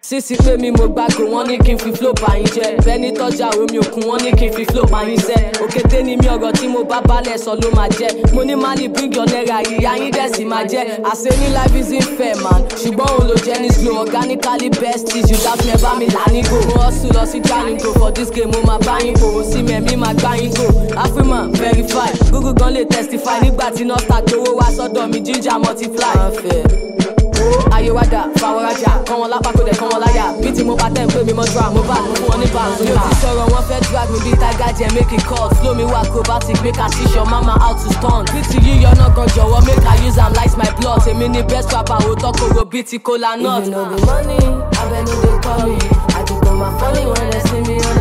sísí pé mi mo gbàgbé wọn ní kí n fi flow bá yín jẹ bẹni tọjà omi òkun wọn ní kí n fi flow bá yín sẹ òkété ni mi ọ̀rọ̀ tí mo bá balẹ̀ sọ ló máa jẹ mo ní má lè bring your naira ìyá yín dẹ̀ sì máa jẹ àṣẹ ní life is unfair man ṣùgbọ́n òun ló jẹ́ ní slow organically best is you dáfún ẹ bá mi là ní go mo hustle lọ sí jalingo for this game mo máa bá yín kò ó sí mẹ́mí máa gbá yín go afriman verify google gan lè testify nígbà tí nọ́ọ̀tà gbowó wá sọ́dọ̀ mi ginger multiply. ayé wa dà fàwọ́rajà kọ́ wọn lápá kó dẹ̀ kọ́ wọn láyà bí tí mo bá tẹ̀ ń pè mí mọ́ dra mo bá mo fún wọn ní bàtú. mi ò ti sọ̀rọ̀ wọn fẹ́ drag mi bí tiger jẹ́ make it cut flow mi wá acrobatic make i teach your mama how to stun. bí ti yíyọ náà gan jọ̀wọ́ make i use am light my blood èmi ni best rapper òótọ́ koro bíi ti kola nut. If you know the money, I bet no they call me. I just go my funny when they see me on